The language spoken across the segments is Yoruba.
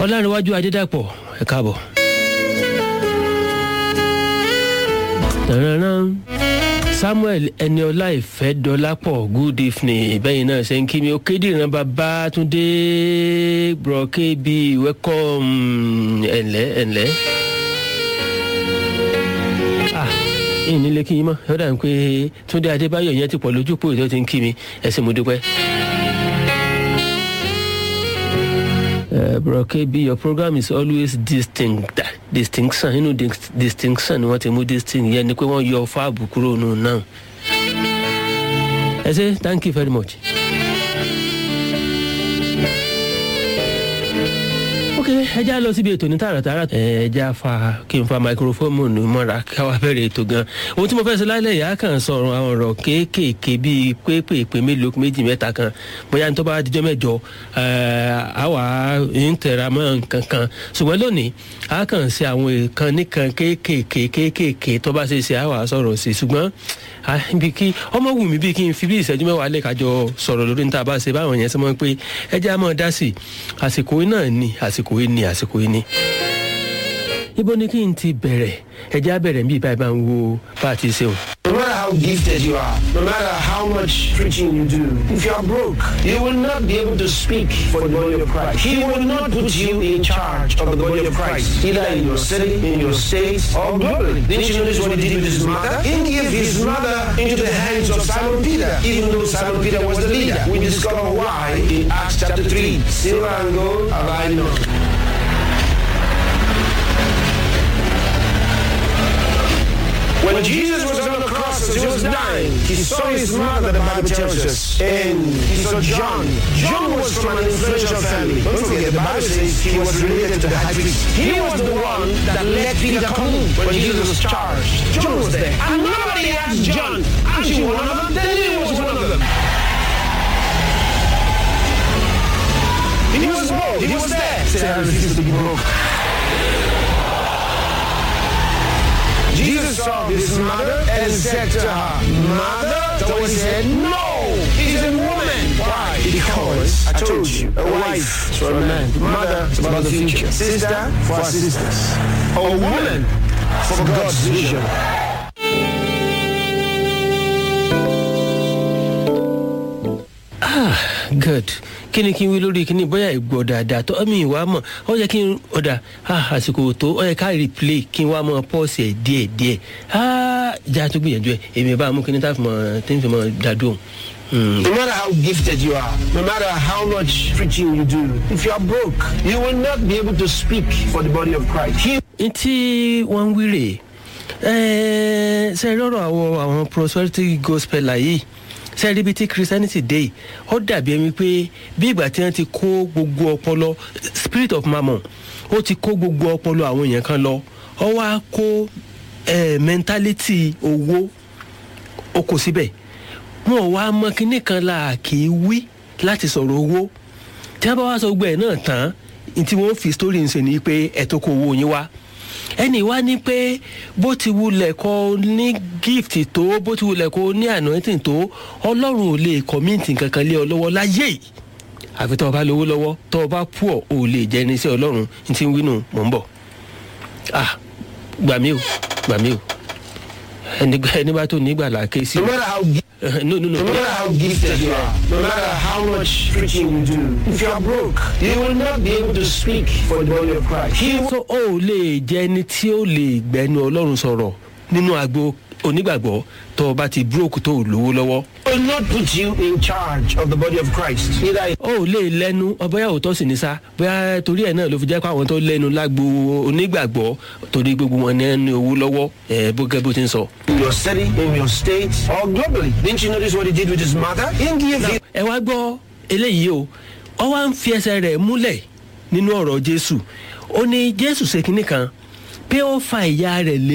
ọlárẹ̀wájú adédàpọ̀ ẹ káàbọ̀. Tàràrán. samuel ẹniọlá ìfẹ́dọ́lápọ̀ good evening bẹ́yìn náà ṣe ń kí mi ó kéde ìran bàbá túndé brọ̀kẹ́ bí welcome ẹ̀ǹlẹ́ ẹ̀ǹlẹ́. ah ìyìn nílé kí yín mọ́ ẹ̀ ó dà ń pé túndé adébáyọ̀ yẹn ti pọ̀ lójú pò tó ti ń kí mi ẹ̀ sì mo dúpẹ́. Uh, bro KB, your program is always distinct distinction inú dis distinction ni wọ́n ti mú distinct yẹn ni pé wọ́n yọ fáàbù kúrò nù náà. ẹ ṣe thank you very much. ok ẹ já lọ síbi ètò ní tààràtààrà ẹ já fa kí n fa microphone ní mọ́ra káwá bẹ̀rẹ̀ ètò gan ohun tí mo fẹ́ sọ lálẹ́ yìí á kàn sọ̀rọ̀ àwọn ọ̀rọ̀ kéékèèké bíi pépèpé mélòó méjì mẹ́ta kan bóyá nítorí bá dijọ́ mẹ́jọ àwa ń tẹ̀ra mọ́ nǹkan kan ṣùgbọ́n lónìí á kàn ṣe àwọn nǹkan nìkan kéékèèké kéékèèké tó bá ṣe ṣe àwa sọ̀rọ̀ sí ṣùgbọ́n bí kí ọmọ wù mí bí kí n fi bí ìṣẹ́jú mẹ́wàá lè kájọ sọ̀rọ̀ lórí níta bá ṣe báwọn yẹn sọ mọ́ pé ẹ jẹ́ àmọ́ dá sí àsìkò náà ni àsìkò yìí ni àsìkò yìí ni. ibo ni kí n ti bẹ̀rẹ̀ ẹ jẹ́ àbẹ̀rẹ̀ bí ìbá ìbá ń wo bá a ti ṣe o. No matter how gifted you are, no matter how much preaching you do, if you are broke, you will not be able to speak for the body of Christ. He will not put you in charge of the body of Christ, either in your city, in your state, or globally. Didn't you notice what he did with his mother? He gave his mother into the hands of Simon Peter, even though Simon Peter was the leader. We discover why in Acts chapter 3. Silver and gold have I none. When Jesus was on the cross as he was dying, he saw his mother, the Bible tells us, and he saw John. John was from an influential family. Don't forget, the Bible says he was related to the high priest. He was the one that let Peter come in when Jesus was charged. John was there. And nobody asked John, aren't you one of them? Then he was one of them. He was bold. He was there. Say, I refuse to be broke. Jesus saw his mother and said to her, Mother? So he said, No, he's a woman. Why? Because I told you, a wife is for a man, mother is about the future, sister for our sisters, a woman for God's vision. ah good kí ni kí n wí lórí kíní bóyá ìgbọ́ dáadáa tó ẹ̀mí ìwà mọ̀ ó yẹ kí n ọ̀dà ah àsìkò tó ó yẹ ká replay kí n wá mọ pọ́ọ̀sì ẹ̀ díẹ̀ díẹ̀ ah ìjà tó gbìyànjú ẹ̀ èmi bá mú kíní tá fi mọ tí n fi mọ dàdú òun. No matter how gifted you are, no matter how much preaching you do, if you are broke, you will not be able to speak for the body of Christ. He n tí wọ́n ń wí rèé ẹ̀ẹ́ ṣe lọ́rọ̀ àwọn àwọn prosperity gospel yìí ṣe rí ibi tí christianity dé yìí ó dàbí ẹni pé bí ìgbà tí wọ́n ti kó gbogbo ọpọlọ spirit of mammon ó ti kó gbogbo ọpọlọ àwọn èèyàn kan lọ ó wá kó eh, mentality owó ó kó síbẹ̀ wọn ò wá mọ kinní kan la kì í wí láti sọ̀rọ̀ owó tí wọ́n bá wá sọ gbọ́ ẹ̀ náà tán ní tí wọ́n fi story ń ṣe ni pé ẹ̀ tó kó owó yín wá ẹnì wá ní pé bó ti wulẹ̀ kọ́ ní gift tó bó ti wulẹ̀ kọ́ ní anointing tó ọlọ́run ò lè kọ́míǹtì kankan lé ọ lọ́wọ́ láyé yìí àfi tọ́ ọ bá lówó lọ́wọ́ tọ́ ọ bá pù ọ́ ò lè jẹ́ ní sí ọlọ́run ní ti ń wínú mò ń bọ̀ ah gbà mí o gbà mí o ẹni ẹni bá tó nígbà là ké sí no matter how gi- no no no no matter how gifted you are, no matter how much preaching you do, if you are broke, you will not be able to speak for the body of Christ. He will so ó lè jẹ́ ẹni tí ó lè gbẹnu ọlọ́run sọ̀rọ̀ nínú agbo onígbàgbọ́ tó o bá ti búròkù tó o lówó lọ́wọ́ will not put you in charge of the body of Christ. Either ó lè lẹ́nu ọbẹ̀yà òótọ́ sì ní sá bóyá torí ẹ̀ náà ló fi jẹ́ pé àwọn tó lẹ́nu lágbo onígbàgbọ́ torí gbogbo wọn ní ẹni owó lọ́wọ́ ẹ̀ bó gẹ́ bó ti ń sọ. in your city, in your state, or globally. Didn't you notice what he did with his mother? He gave him ẹ wá gbọ́ eléyìí o ọ wá ń fi ẹsẹ̀ rẹ̀ múlẹ̀ nínú ọ̀rọ̀ jésù ó ní jésù ṣe kinní kan pé ó fa ìyá rẹ̀ lé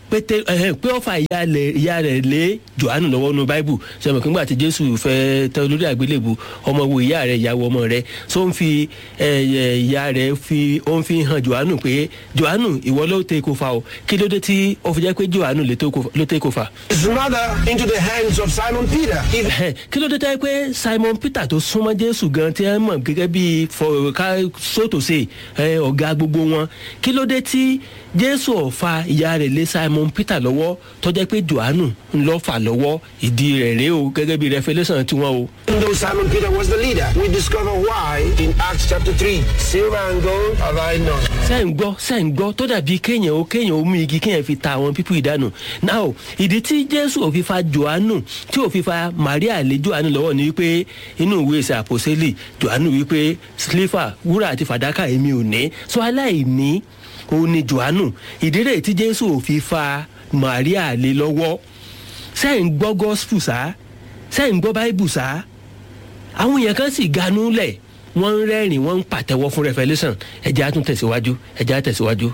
pété ẹhẹn pé ó fa ìyá rẹ̀ ìyá rẹ̀ lé johannu lọ́wọ́ nu báíbù sọmọ kí n gbà tí jésù fẹ́ tẹ olórí àgbélébù ọmọ wo ìyá rẹ̀ ìyàwó ọmọ rẹ̀ so ń fi ẹ, ẹ, ìyá rẹ̀ fi ó ń fi hàn johannu pé johannu ìwọ ló tẹ kó fa o kí ló dé tí ó fi jẹ́ pé johannu lè tó kó- ló tẹ kó fa. his mother into the hands of Simon Peter. If Ẹhẹ́n, kí ló dé tẹ́ pé simon peter tó súnmọ́ jésù gan tí wọ́n mọ̀ gẹ́gẹ́ bí fọ̀ọ́ká sótòsè ẹ, ọ̀gá gbogbo wọn kí ló dé tí jésù ọ̀fà ìyá rẹ̀ lé simon peter lọ́wọ́ tó jẹ́ pé johannu ń lọ́ fà lọ́wọ́ ìdí rẹ̀ rèé o gẹ́gẹ́ bí revolution tiwọn o. Even though Simon Peter was the leader, we discover why in Acts chapter 3. Silver and gold have I none. sẹ́ ń gbọ́ sẹ́ ń gbọ́ tó dàbí kéèyàn ó kéèyàn ó mú igi kéèyàn fi ta àwọn pípú ìdánù now ìdí tí jésù ò fi fa johannu tí ò fi fa maria lé johannu lọ́wọ́ ni wípé inú ìwé ìsẹ̀ àpòsílì johannu wípé sliver wúrà àti fàdákà èmi ò ní so aláìní òun ni johannu ìdí rẹ̀ tí jésù ò fi fa maria lé lọ́wọ́ sẹ́ ń gbọ́ gospel sá sẹ́ ń gbọ́ bible sá àwọn èèyàn kan sì ganú lẹ̀ wọ́n ń rẹ́rìn wọ́n ń pàtẹ́wọ́ fún revolution ẹ̀jẹ̀ á tún tẹ̀síwájú ẹ̀jẹ̀ á tẹ̀síwájú.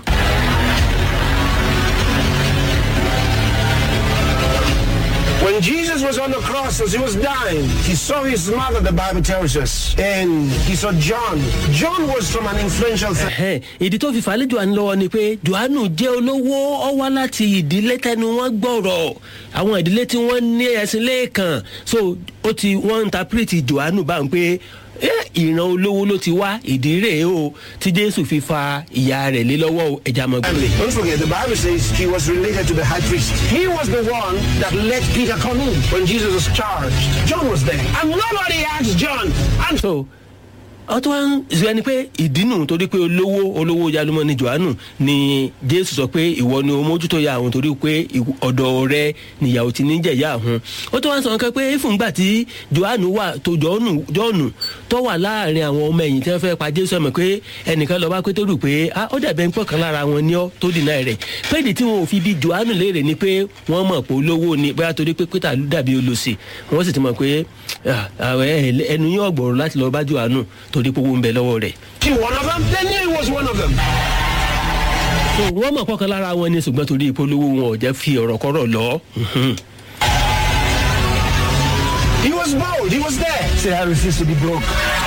When Jesus was on the cross as he was dying, he saw his mother, the Bible tells us, and he saw John. John was from an influential family. Ẹ̀hẹ́n, ìdí tó fi falẹ̀ johannu lọ́wọ́ ni pé johannu jẹ́ olówó ọ wá láti ìdílé tẹnu wọn gbọ́rọ̀ àwọn ìdílé tí wọ́n ní ẹ̀sìn lẹ́ẹ̀kan so ó ti wọ́n interpret johannu báwọn pé "Eh, ìran olówó ló ti wá ìdí rèé o tí jésù fi fa ìyá rẹ̀ lé lọ́wọ́ o, ẹja mọ̀ gbọ́dọ̀. Don't forget, the Bible says he was related to the high priest. He was the one that let Peter come in when Jesus was charged. John was there. And nobody asked John. And so ọtún wa ń sọ ẹni pé ìdínú torí pé olówó olówó yalumọ ni johannu ni jésù sọ pé ìwọ ni o mójútó ya àwọn torí pé ìwọ- ọ̀dọ̀ rẹ nìyàwó ti ní jẹ̀yà àhún ó tún wá ń sọ nǹkan pé fúngbà tí johannu wà tó jọ́ọ̀nù jọ́ọ̀nù tó wà láàrin àwọn ọmọ ẹ̀yìn tí wọ́n fẹ́ pa jésù ẹ̀mọ̀ pé ẹnìkan lọ́ọ́ bá pétérù pé ah ó dàbẹ̀ ń pọ̀ kan lára wọn ní ọ́ tó dìnnà rẹ̀ pé ìdí tí wọn ò fi bí johannu léèrè ni pé wọ́n mọ̀ pé olówó ni bóyá torí pé pété àlú dàbí olòṣì wọ́n sì ti mọ̀ pé ah, ah, ẹ- ẹnu yín ọ̀gbọ̀rọ̀ láti lọ́ọ́ bá johannu torí pé owó ń bẹ lọ́wọ́ rẹ̀. he one of them? They knew he was one of them. so wọ́n mọ̀ kọ́kan lára wọn ni ṣùgbọ́n torí ìpolówó wọn ò jẹ́ fi ọ̀rọ̀ kọ́rọ̀ lọ. He was bold. He was there. Say, I refuse to be broke.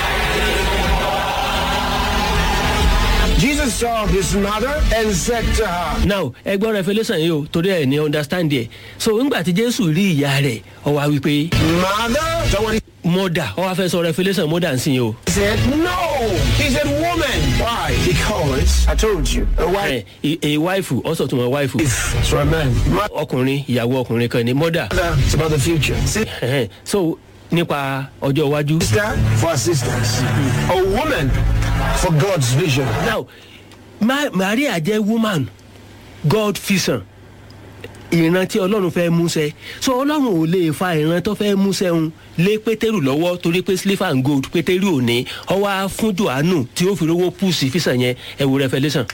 Jesus saw his mother and said to her, now ẹgbọ́n revolution yìí o torí ẹ̀ ní understand ẹ̀ so ńgbà tí jésù rí ìyá rẹ̀ ọ wá wípé Mother? So what he mọ́dà ọ wá fẹ́ sọ revolution mọ́dà ń sìn yìí o. said, No. He said, Woman. Why? Because I told you, a wife ẹ ẹ wáìfù ọ̀sọ̀ tó wọn wáìfù is for a man. ọkùnrin ìyàwó ọkùnrin kan ní mọ́dà Mother, it's about the future. Ẹhẹ́n. so nípa ọjọ́ iwájú. Sister for assistance. A woman for God's vision. now Ma maria jẹ́ woman god vision ìran tí ọlọ́run fẹ́ múṣẹ so ọlọ́run ò lè fa ìran tó fẹ́ múṣẹ ń lé pétérù lọ́wọ́ torí pé silver and gold pétérù ò ní ọwọ́ fún johannu tí ó fi rówó pùsì físàn yẹn ẹ wo revolution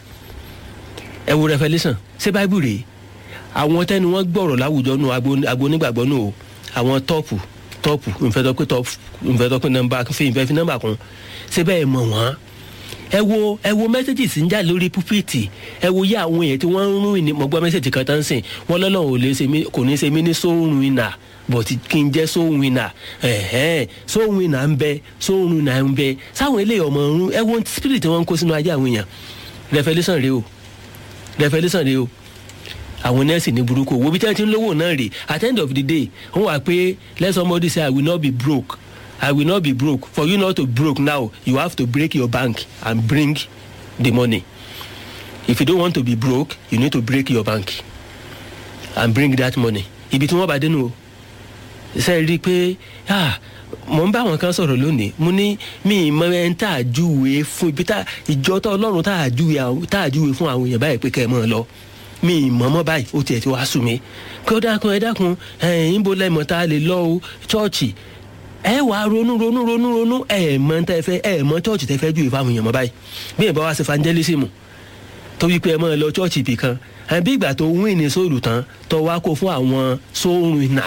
ẹ wo revolution ṣé báíbù rèé àwọn tẹnu wọn gbọ̀rọ̀ láwùjọ nù agbo onígbàgbọ́ nù o àwọn tọ́pù tọ́pù nfẹ́ tó pé tọ́pù nfẹ́ tó pé nọmba fi nfẹ́ fi nọmba kún ṣé bẹ́ẹ̀ mọ̀ wọ́n ẹ wo ẹ wo mẹ́sẹ̀gì sí ń jà lórí púpìtì ẹ wo yé àwọn èèyàn tí wọ́n ń rún ìní mọ̀gbọ́n mẹ́sẹ̀gì kan tán sìn wọ́n lọ́lọ́run ò lè ṣe mí kò ní ṣe mí ní sóhun ìnà bọ̀tí kí n jẹ́ sóhun ìnà ẹ̀hẹ́n sóhun ìnà ń bẹ sóhun ìnà ń bẹ sáwọn eléyìí ọmọ ọ̀run ẹ wo spirit wọn kó sínú ayé àwọn èèyàn revolution rèé o revolution rèé o àwọn nẹ́ẹ̀sì ní burúkú wo bí tí wọ́n ti ń lówó náà rè at the end of the day wọ́n wà pé let somebody say i will not be broke i will not be broke for you not to broke now you have to break your bank and bring the money if you don't want to be broke you need to break your bank and bring that money ibi tí wọ́n bá dénú o ṣe rí i pé ah mo ń bá àwọn kan sọ̀rọ̀ lónìí mo ní mi ì mọ ẹni tá a júwe fún ibi tá ìjọ tó ọlọ́run tá a júwe àwọn- tá a júwe fún àwọn èèyàn báyìí pé kẹ́ ẹ mọ̀ ọ́ lọ mi ì mọ̀ mọ́ báyìí ó tiẹ̀ ti wá sùn mí kí ó dákun ẹ dákun ẹ̀yìn ń bo lẹ́mọ̀ tá a lè lọ o chọ́ọ̀chì ẹ wà á ronú ronú ronú ronú ẹ mọ tẹ fẹ ẹ mọ chọ́ọ̀chì tẹ fẹ́ júwe fáwọn èèyàn mọ́ báyìí bí ẹ bá wá sí evangelism tó wí pé ẹ máa lọ chọ́ọ̀chì ibì kan ẹ bí ìgbà tó wín ní sóòlù tán tó wá kó fún àwọn sóòrùn ìnà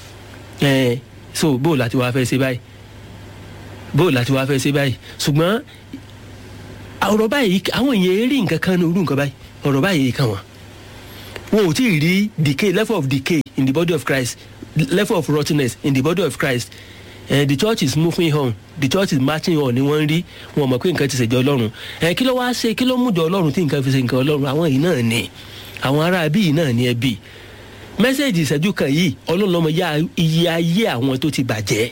ẹ so bó láti wá fẹ́ ṣe báyìí bó láti wá fẹ́ ṣe báyìí ṣùgbọ́n ọ̀rọ̀ báyìí àwọn èèyàn rí nǹkan kan ní orú nǹkan báyìí ọ̀rọ̀ báyìí kan wọ́n wọn ò tí ì rí decay level of decay in the body of christ level of rottenness in the body of christ uh, the church is moving on the church is marching on ni wọ́n ń rí wọn mọ̀ pé nǹkan ti ṣèjọ ọlọ́run ẹ kí ló wá ṣe kí ló mú jọ ọlọ́run tí nǹkan fi ṣe nǹkan ọlọ́run àwọn yìí náà ni àwọn ará bí yìí náà ni ẹ bí mẹ́sẹ̀gì ìṣẹ́jú kan yìí ọlọ́run lọ́mọ yá iye ayé àwọn tó ti bàjẹ́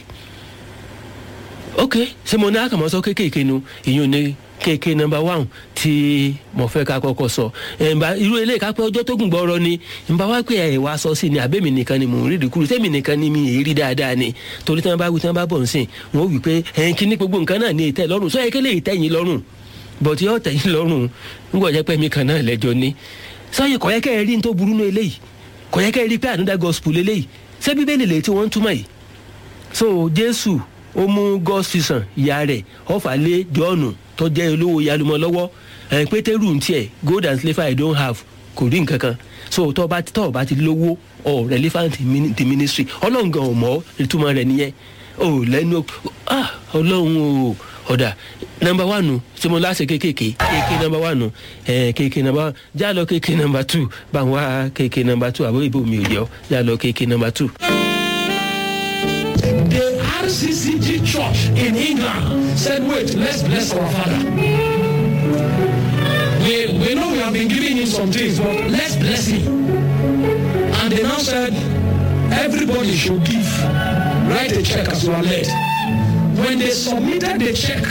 ok ṣé mo ní àkàmọ́ sọ kéékèèké nu ìyún ní kéèké nọmba one tí mo fẹ́ ká kọ́kọ́ sọ ẹ̀ǹbà irú eléyìí ká pé ọjọ́ tó gùn gbọ́rọ̀ ni ǹbà wá pé ẹ̀ wá sọ sí ni àbẹ́mi nìkan ni mò ń rí ìdíkúrú tẹ́mi nìkan ni mi èrí dáadáa ni torí tí wọ́n bá wí tí wọ́n bá bọ̀ ń sìn wọ́n wí pé ẹ̀yìn kí ní gbogbo nǹkan náà ní ìtẹ́ lọ́rùn sọ ẹ̀kẹ́ lè tẹ́yìn lọ́rùn bọ̀tí ọ̀ tẹ́yìn lọ́rùn ńgbọ̀ jẹ́ pé mi kan náà lẹ́jọ́ ni sọ́yìn kọ̀yẹ́kẹ́ rí ní tó burú nú eléyìí kọ̀yẹ́kẹ́ rí pé ànúdà gospel eléyìí ṣé bíbélì lè tí wọ́n ń túmọ̀ yìí so jésù ó mú gọ́sìsàn ìyá rẹ̀ ọ̀fà lé jọ́ọ̀nù tó jẹ́ olówó yalumọ lọ́wọ́ ẹ̀ pétérù ń tiẹ̀ gold and silver i don't have kò rí nǹkan kan so tó bá tó bá ti lówó ọ relevant in the ministry ọlọ́run gan ò mọ̀ ìtumọ̀ rẹ̀ nìyẹn o lẹ́nu ah ọlọ́run o ọ̀dà nọmba wánu tí mo láṣẹ kékèké kéèké nọmba wánu ẹ kéèké nọmba wánu já lọ kéèké nọmba tù bá wá kéèké nọmba tù àbó ìbò mi ò yọ já lọ kéèké nọmba tù. The RCCG Church in England said, wait, let's bless our father. We, we know we have been giving him some things, but let's bless him. And they now said, everybody should give. Write a check as you are led. When they submitted the check,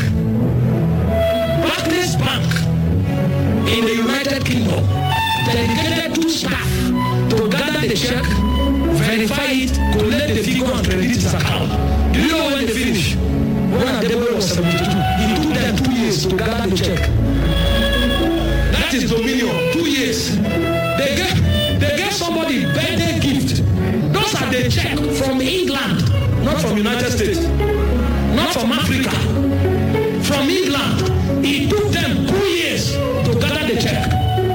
Barclays Bank in the United Kingdom dedicated two staff to gather the check, verify it, collect the figure and credit his account. Do you know when they finish? When Adeboye was 72, it took them two years to gather the check. That is Dominion, two years. They gave, they gave somebody birthday gift. Those are the check from England, not from United States, not from Africa, from England. It took them two years to gather the check.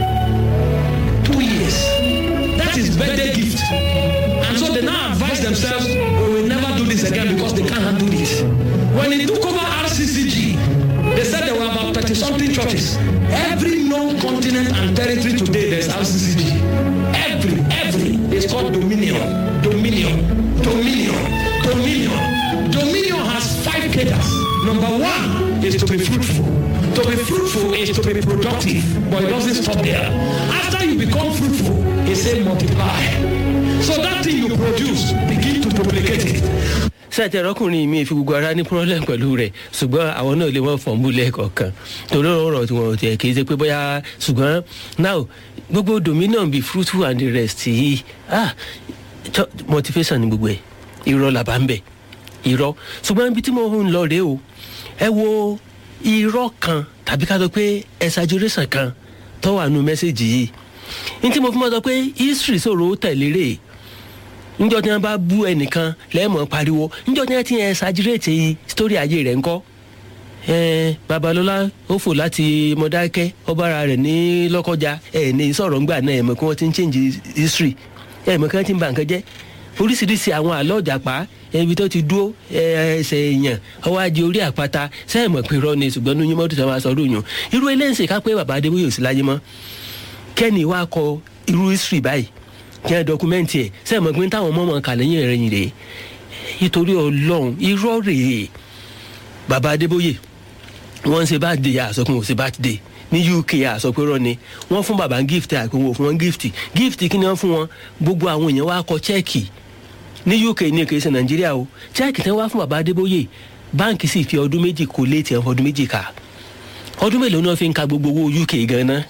Two years. That is birthday gift. And so they now advise themselves, we will never do this again because they can't handle this. When they took over RCCG, they said there were about 30 something churches. Every known continent and territory today, there's RCCG. Every, every. It's called Dominion. Dominion. Dominion. Dominion. Dominion has five cadres. Number one is to be fruitful. To be fruitful is to be productive, but it doesn't stop there. After you become fruitful, it says multiply. So that thing you produce, begin to duplicate it. sẹ́ẹ̀tì ẹ̀rọ́kùnrin mi fi gbogbo ara ní problem pẹ̀lú rẹ̀ ṣùgbọ́n àwọn náà lè wọ́n fọ̀mù lẹ́ẹ̀kọ̀ọ̀kan torí ọ̀rọ̀ tí wọ́n tiẹ̀ kì í ṣe pé bóyá ṣùgbọ́n now gbogbo dominion be fruitful and the rest yìí ah ch- motivation ni gbogbo ẹ̀ irọ́ làbá ń bẹ̀ irọ́ ṣùgbọ́n ibi tí mo ń lọ rèé o ẹ wo irọ́ kan tàbí ká sọ pé exaggeration kan tó wà nù mẹ́sẹ̀gì yìí ní tí mo fi mọ́ sọ pé history sọ̀rọ̀ ó tẹ̀lé rèé njọ tí wọn bá bú ẹnìkan lẹ́ẹ̀mọ́ pariwo njọ tí wọn ti ẹ ṣàjírètì sítórí ayé rẹ̀ ńkọ́ ẹ̀ẹ́n babalọ́lá ó fò láti mọ̀dákẹ́ ọbaara rẹ̀ ní lọ́kọjá ẹ̀ ní sọ̀rọ̀ ńgbà náà ẹ̀mọ̀ kí wọ́n ti ń change history ẹ̀mọ̀ kí wọ́n ti ń ba nǹkan jẹ́ oríṣiríṣi àwọn àlọ́ ọ̀jàpá ibi tó ti dúró ẹsẹ̀ èèyàn ọwọ́ ajé orí àpáta sẹ́ẹ̀mọ̀ pé irọ́ ni ṣùgbọ́n ní yímọ́tò tó máa sọ ọdún yàn irú eléyìí ká pé bàbá adébóyè ò sí láyé mọ́ kẹ́ni wá kọ irú history báyìí kí ẹ dọkumẹ́ntì ẹ̀ sẹ́ẹ̀ mọ̀ pé táwọn ọmọ ọmọ kà lẹ́yìn rẹ̀ yìí rèé nítorí ọlọ́run irọ́ rèé bàbá adébóyè wọ́n ń ṣe bá dé àsọkùn ò ṣe bá dé ní uk àsọpẹ́rọ́ ni wọ́n fún bàbá ń gift àpéwò fún wọn gift gift kí ni wọ́n fún wọn gbogbo àwọn èèyàn wá kọ chẹ́ẹ̀kì ní uk ní kì í ṣe nàìjíríà o chẹ́ẹ̀kì tí wọ́n wá fún bàbá adébóyè báǹkì sì fi ọdún méjì kó léètì ẹ̀ ọdún méjì kà ọdún mélòó ni wọ́n fi ń ka gbogbo owó uk gan-an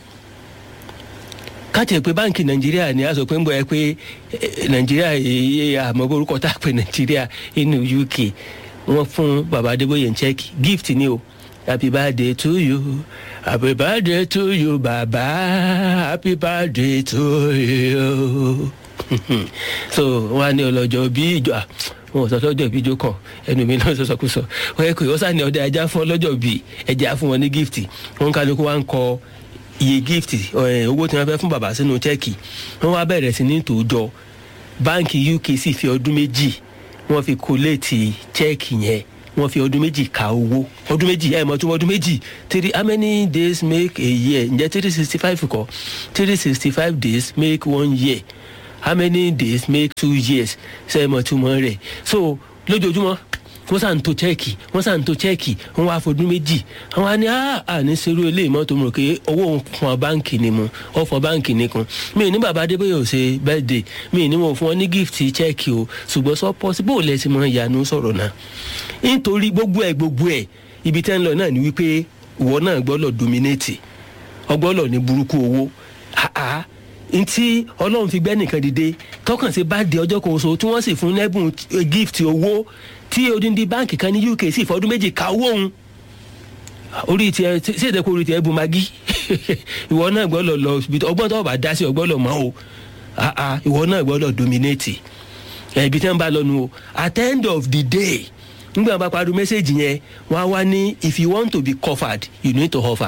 káàtì pé báǹkì nàìjíríà ni a sọ pé ń bọ̀ ẹ pé nàìjíríà yìí àmọ́ orúkọ tá a pè nàìjíríà inú uk wọ́n fún baba adébóyè ń chẹ́kì gift ni o happy birthday to you happy birthday to you baba happy birthday to you so wọ́n á ní ọlọ́jọ́ bí ìjọ wọn ò sọ sọ́jọ́ bí ìjọ kan ẹnu mi náà sọ́sọ́ kú sọ wọ́n yẹ kó yọ sáà ní ọdẹ ajá fún ọlọ́jọ́ bí ẹja fún wọn ní gift wọn kálukú wa ń kọ iye gift owó tí wọn fẹ́ fún bàbá sínú chẹ́ẹ̀kì wọn wá bẹ̀rẹ̀ sí ní tòójọ báǹkì uk sì fi ọdún méjì wọn fi kóléètì chẹ́ẹ̀kì yẹn wọ́n fi ọdún méjì ka owó ọdún méjì ẹ̀ mọ̀ tó ọdún méjì three how many days make a year ǹjẹ́ three sixty five kọ́ three sixty five days make one year how many days make two years ṣe é mọ̀ túmọ̀ rẹ̀ so lójoojúmọ́ wọ́n sàn tó chẹ́ẹ̀kì wọ́n sàn tó chẹ́ẹ̀kì wọ́n wá fọdún méjì àwọn á ní à ní serú ilé ìmọ̀tò mọ̀ pé owó fún báǹkì ni mu ó fọ báǹkì nìkan mi ò ní bàbá adébóyè ò ṣe birthday mi ò ní wọn fún wọn ní gift chẹ́ẹ̀kì o ṣùgbọ́n sọ possible lẹ́sìn mọ́ ìyanu sọ̀rọ̀ náà nítorí gbogbo ẹ̀ gbogbo ẹ̀ ibi tẹ́ ń lọ náà ni wípé ìwọ náà gbọ́dọ̀ dominate ọgbọ́dọ̀ ní burúkú owó àá ntí ọlọ́run fi gbẹ́ nìkan dìde tọkàn sí bá di ọjọ́ kan oṣù tí wọ́n sì fún lẹ́bùn gift owó tí odindi báǹkì kan ní uk sì fọdún méjì ka owó òun orí tiẹ̀ sí èdè kó orí tiẹ̀ bu magi ìwọ náà gbọ́dọ̀ lọ ọgbọ́n tó bá dá sí ọgbọ́dọ̀ mọ́ o ìwọ náà gbọ́dọ̀ dominate ibi tí wọ́n bá lọ́nu o at the end of the day nígbà bá parí mẹ́sẹ̀gì yẹn wọ́n á wá ní if you want to be covered you need to offer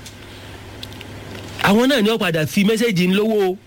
àwọn náà ni wọ́n padà fi mẹ́sẹ̀gì ń lówó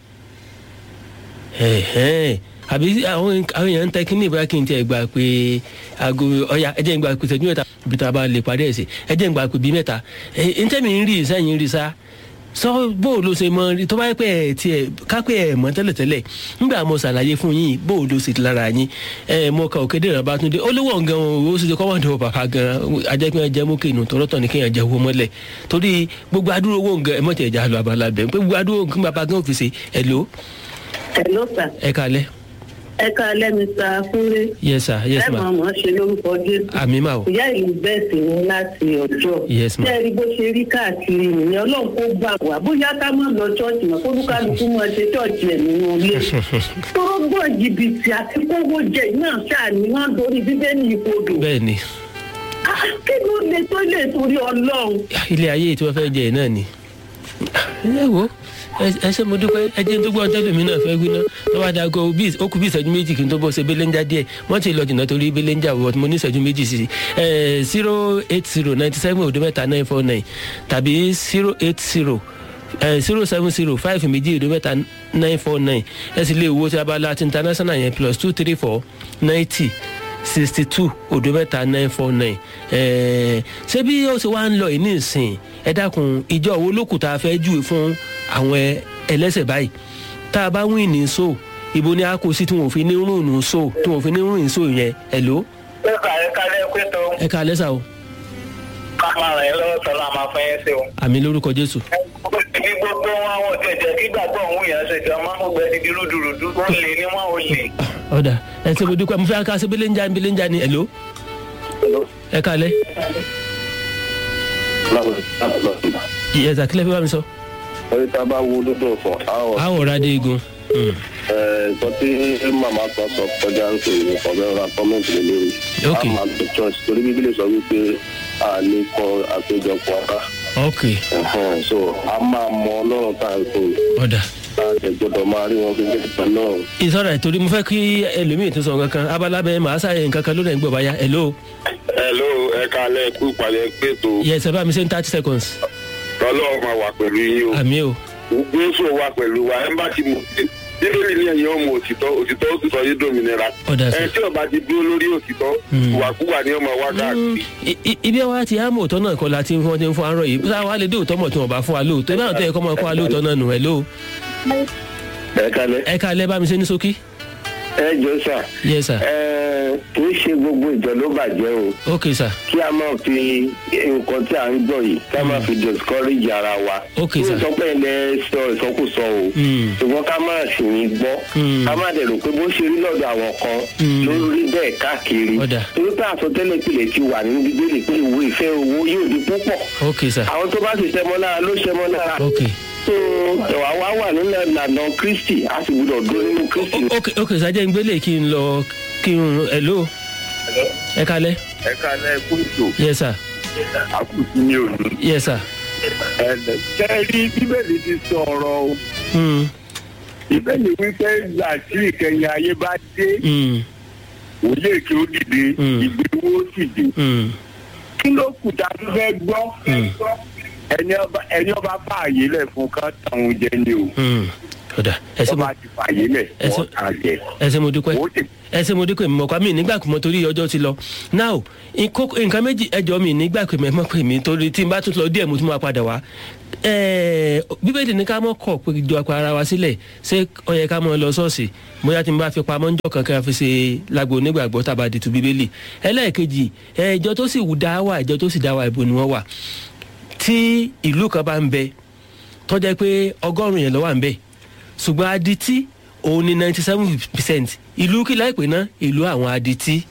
àbí àwọn èèyàn ń tẹ kí ní ìbára kí n tẹ gbà pé aago ọya ẹ jẹ́ ń gbà pé ìṣẹ́jú mẹ́ta ibi tá a bá lè parí ẹ̀ sí ẹ jẹ́ ń gbà pé bíi mẹ́ta ẹ ń tẹ́mi ń rí sẹ́yìn rí sá sọ bó ló ṣe mọ tó bá yẹ pé ẹ tiẹ̀ kápẹ́ ẹ mọ tẹ́lẹ̀tẹ́lẹ̀ nígbà mo ṣàlàyé fún yín bó ló ṣe lára yín ẹ mo ka òkèdè rẹ̀ bá tún dé olówó gan o sì ṣe kọ́mọ̀dé bàbá gan ajẹ́pẹ́ jẹ́ mú kéènù tọ́lọ́tọ̀ ní kéèyàn jẹ́ owó mọ́lẹ̀ torí gbogbo adúró owó gan ẹ mọ̀ tẹ̀ já lọ abala bẹ̀ pé gbogbo adúró kí bàbá gan fi ṣe ẹ lò. ẹ ló sà. ẹ kalẹ. ẹ kalẹ mr fúnlé. yes sir yes ma. ẹ máa mọ̀ ọ́ ṣe lórúkọ jésù. àmì mà o. ìyá ìlú bẹ́ẹ̀ sì ni láti ọjọ́. yes ma. ṣé ẹ rí bó ṣe rí káàkiri nìyẹn ọlọ́run kó gbà wá bóyá ká má lọ ṣọ́ọ̀ṣì mọ́ kó lúkálukú máa ṣe ṣọ́ọ̀ṣì ẹ̀ nínú ilé. tọ́gbọ̀n jìbìtì àti kówó jẹ náà ṣáàní wọn torí bíbélì ìkodò. bẹ́ẹ̀ni. kí ló lè tó lè torí ọlọ́run. ilé ayé tí wọ́n fẹ́ jẹ náà ni. ẹ wo ẹ ṣe mo dúpẹ́ ẹ jẹ́ tó gbọ́ ọjọ́ lèmi náà fẹ́ wí ná tó bá dago ó kú bí ìṣẹ́jú méjì kí n tó bọ́ ṣe belenja díẹ̀ wọ́n ti lọ jìnnà torí belenja wọ́n mo ní ìṣẹ́jú méjì sí i zero eight zero ninety seven òdo mẹ́ta nine four nine tàbí zero eight zero zero seven zero five méjì òdo mẹ́ta nine four nine ẹ sì lè wo ti abala ti international yẹn plus two three four ninety sixty two òdo mẹ́ta nine four nine ṣé bí ó ṣe wá ń lọ yìí ní ìsìn ẹ dákun ìjọ wo lókùtà fẹ́ júwe fún àwọn ẹlẹ́sẹ̀ báyìí tá a bá wí ní so ibo ni a kò sí tí wọn ò fi ní rún ní so tí wọn ò fi ní rún ní so yẹn ẹ ló. ẹ kà ẹ kà lẹ pé tó. ẹ kà lẹ́sà o. ká máa ràn yín lọ́wọ́ sọ́lá máa fẹ́ yín sí o. àmì lórúkọ jésù. ibi gbogbo wọn àwọn jẹjẹ kí gbàgbọ́ òun yẹn ṣe jọ máa ń gbẹ ibi rúdurùdu ó lè ní wọn ò lè. ọ̀dà ẹ ṣe mo dúpẹ́ mo fẹ́ ká ṣe belenja belenja ni ẹ ló. ẹ kà lẹ́. yẹ́sà kílẹ̀ fi bá mi sọ. orí tá a bá wo lódò ọ̀sán àwọn àwọn ọ̀rá dé igun. ẹ̀ẹ́dọ́ tí màmá kan sọ kọjá ń pè ní ọ̀bẹ ra kọ́mẹ́ǹtì lé lórí. Ok. a máa lọ church torí bíbélì sọ wípé a lè kọ àpéjọpọ̀ ọ̀tá. ok Ẹ̀hẹ́n, so a máa mọ ọlọ́run tá à ń pè ọ̀dà. tá a jẹ gbọdọ̀ máa rí wọn gẹ́gẹ́ bí ọlọ́run. ìsọ̀rọ̀ ìtorí mo fẹ́ kí ẹlòmíì tó sọ kankan abalábẹ́ màá ṣàyẹ̀ nǹkan kan lónìí gbọ̀ báyà hello. hello ẹ kalẹ kú ìpàdé pètò yes ẹ bá mi ṣe ní thirty seconds. ọlọ́run máa wà pẹ̀lú yín o àmì o. jésù wà pẹ̀lú wa ẹ bá ti mú bíbélì ní ẹ̀yìn ọmọ òtítọ́ òtítọ́ ó sì sọ yín dòmìnira Ọ̀dà sí. ẹ tí ọba ti dúró lórí òtítọ́ ìwàkúwà ni ọmọ wa káàkiri. I- i- ibi wa ti àmọ̀ òótọ́ náà kọ́ la ti ń fún wọn ti ń fún arọ yìí sáà wà á lè dé òótọ́ mọ̀ tí wọ́n bá fún wa lóòótọ́ ibà tó yẹ kọ́ mọ̀ kọ́ wa lóòótọ́ náà nù ẹ̀ ló. ẹ kalẹ ẹ ká lẹ́ bá mi ṣe ní sókí. ẹ jọ sà yes sir ẹ kì í ṣe gbogbo ìjọ ló bàjẹ́ o ok sir kí a máa fi nǹkan tí à ń gbọ́ yìí ká máa fi discourage ara wa. Ok, kí sir. n sọ pé ilẹ̀ sọ ìsọkúsọ o. Mm. ṣùgbọ́n ká máa sì ní gbọ́. Mm. ká máa dẹ̀ rò pé bó ṣe rí lọ́dọ̀ àwọn kan Mm. ló rí bẹ́ẹ̀ káàkiri. Ọ̀dà. torí pé àsọtẹ́lẹ̀ tilẹ̀ ti wà nínú bíbélì pé ìwé ìfẹ́ owó yóò di púpọ̀. ok sir àwọn tó bá sì tẹmọ lára ló ṣẹmọ lára. ok tó ẹ̀wà wá wà nínú ìlànà kristi a sì gbúdọ̀ dúró nínú kristi. ok ok sir jẹ́ ń gbélé kí n lọ kí n ẹ̀ ló. ẹ ká lẹ́ ẹ kalẹ kúrò yes sir àkùtù mi ò ní. yes sir. ẹnlẹ kẹrí bíbélì ti sọ̀rọ̀ o. Mm, ìbéèrè wípé ìgbà tí ìkẹyìn ayé bá dé mm, òye kí ó dìde Mm. ìgbéwó sì dé mm. kí ló kù tá a tún fẹ́ gbọ́ ẹni ọba ẹni ọba fààyè lẹ̀ fún ká tàwọn jẹ ni o Mm. ọ̀dà ẹ ṣe wọ́n mo bá ti fààyè lẹ̀ Ẹ sọ- wọ́n tà jẹ. ẹ ṣe mo dúpẹ́ Wọ́n ti ẹ ṣe mo dúpẹ́ mi mọ̀kọ́ mi nígbà kùmọ̀ torí ọjọ́ ti lọ now nkó- nǹkan méjì ẹjọ́ mi nígbà pé mọ̀ pé mi torí tí n bá tún lọ díẹ̀ mo tún máa padà wá Ẹ̀ẹ́, bíbélì ní ká mọ̀ kọ̀ pé jọ apá ara wa sílẹ̀ ṣé ó yẹ ká mọ̀ lọ ṣọ́ọ̀ṣì bóyá tí n bá fi pamọ́ ńjọ́ kankan fi ṣe lágbo onígbàgbọ́ tàbá di tu bíbélì ẹlẹ́ẹ̀kejì ẹ̀, ìjọ tó sì dá wà ìjọ tó sì dá wà ibo ni wọ́n wà tí ìlú kan bá ń bẹ tọ́jà pé ọgọ́rùn-ún yẹn ló wà ń bẹ ṣùgbọ́n adití òun ni ninety seven percent ìlú kí láìpẹ́ náà ìlú àwọn adití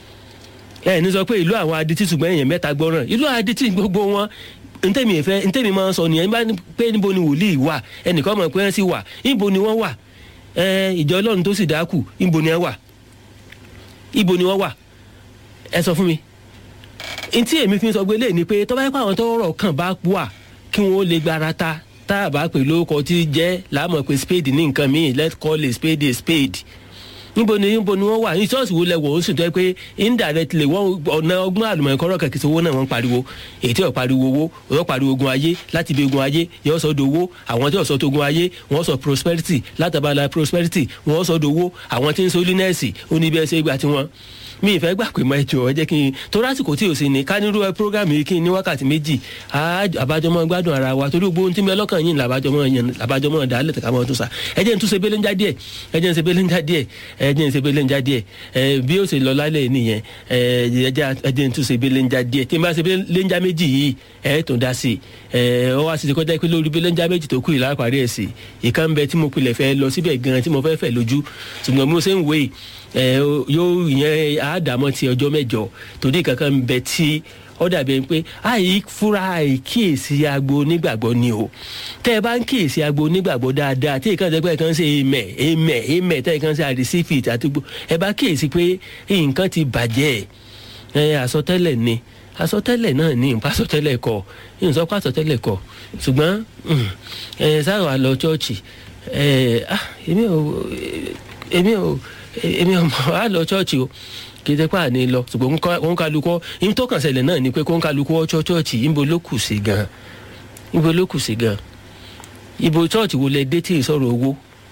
ẹ ní sọ pé ìlú àwọn adití ṣùgbọ́n èèyàn mẹ́ta gbọ́ràn ìlú adití gbogbo wọn ntẹ́mi ìfẹ́ ntẹ́mi máa ń sọ nìyẹn bá ní pé níbo ni wòlíì wà ẹnìkan mọ̀ pé wọ́n sì wà níbo ni wọ́n wà ẹ ìjọ ọlọ́run tó sì dákù níbo ni wọ́n wà ibo ni wọ́n wà ẹ sọ fún mi ntí èmi fi ń sọ pé lè ní pé tọ́ba yẹn pé àwọn tọ́rọ̀ kàn bá wà kí wọ́n lè gbára ta tá a bá pè lórúkọ tí jẹ́ láàmú pé spade ní nǹkan míì let's call a spade a spade níbo ni níbo ni wọ́n wà ní ṣọ́ọ̀ṣì wo lẹ́wọ̀ ó sì tọ́ pé indirectly wọ́n ọ̀nà ọgbọ́n àlùmọ̀ọ́kọ́rọ́ kẹ̀kẹ́ sọ owó náà wọ́n pariwo èyí tí wọ́n pariwo owó wọ́n pariwo ogun ayé láti ibi ogun ayé yóò sọ dowó àwọn tí wọ́n sọ tó ogun ayé wọ́n sọ prosperity látàbàlà prosperity wọ́n sọ dowó àwọn tí ń sọ linẹ́ẹ̀sì oníbẹ̀ẹ́sẹ̀ ìgbà tí wọ́n mi ìfẹ́ gbà pé mọ ẹjọ́ ẹ jẹ́ kí n torí àsìkò tí o sì ní ká nírú ẹ program yìí kí n ní wákàtí méjì àbájọmọ gbádùn ara wa torí gbogbo ohun tí mi ọlọ́kàn yìí làbájọmọ yẹn làbájọmọ dálẹ̀ tẹ̀ka mọ́ tó sa ẹ jẹ́ n tún ṣe belenja díẹ̀ ẹ jẹ́ n ṣe belenja díẹ̀ ẹ jẹ́ n ṣe belenja díẹ̀ ẹ bí ó ṣe lọ lálẹ́ nìyẹn ẹ jẹ́ n tún ṣe belenja díẹ̀ tí n bá ṣe belenja méjì yìí ẹ tún dá sí ẹ ọ wá sí ti kọjá pé lórí belenja méjì tó kù yìí lápárí ẹ̀ sí ìkan bẹ tí mo pilẹ̀ fẹ́ lọ síbẹ̀ gan tí mo fẹ́ fẹ́ lójú ṣùgbọ́n mo ṣe ń wé ẹ yóò yẹn àádámọ́ ti ọjọ́ mẹ́jọ torí kankan ń bẹ tí ó dàbí ẹni pé àì fúra àìkíyèsí agbo onígbàgbọ́ ni o tẹ́ ẹ bá ń kíyèsí agbo onígbàgbọ́ dáadáa tí ìkànnì ẹgbẹ́ kan ṣe èmẹ̀ èmẹ̀ èmẹ̀ tẹ́ ẹ kan ṣe àdìsífìt àti gbó ẹ bá kíyèsí pé nǹkan ti bàjẹ́ ẹ àsọtẹ́lẹ̀ ni àsọtẹ́lẹ̀ náà ní nípa àsọtẹ́lẹ̀ kọ ìsọpá àsọtẹ́lẹ̀ kọ ṣùgbọ́n ẹ sáà lọ chọ́ọ̀chì ẹ ah èmi ò èmi ò èmi ò mọ̀ á lọ chọ́ọ̀chì o kì í tẹ́pá ní lọ ṣùgbọ́n kó ń kálukọ́ ní tó kàn ṣẹlẹ̀ náà ni pé kó ń kálukọ́ ọ̀chọ́ chọ́ọ̀chì ibo ló kù sí gan ibo ló kù sí gan ibo chọ́ọ̀chì wo lẹ dé tí ì sọ̀rọ̀ owó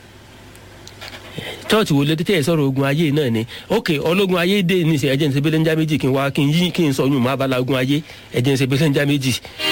chọ́ọ̀chì wo lẹ dé tí ì sọ̀rọ̀ ogun ayé náà ni ok ọlọ́gun ayé dé ní ìsìn ẹ̀jẹ̀ ní sebele ń já méjì kí n wá kí n yí kí n sọ yún mọ́ abala ogun ayé ẹ̀jẹ̀ ní sebele ń já méjì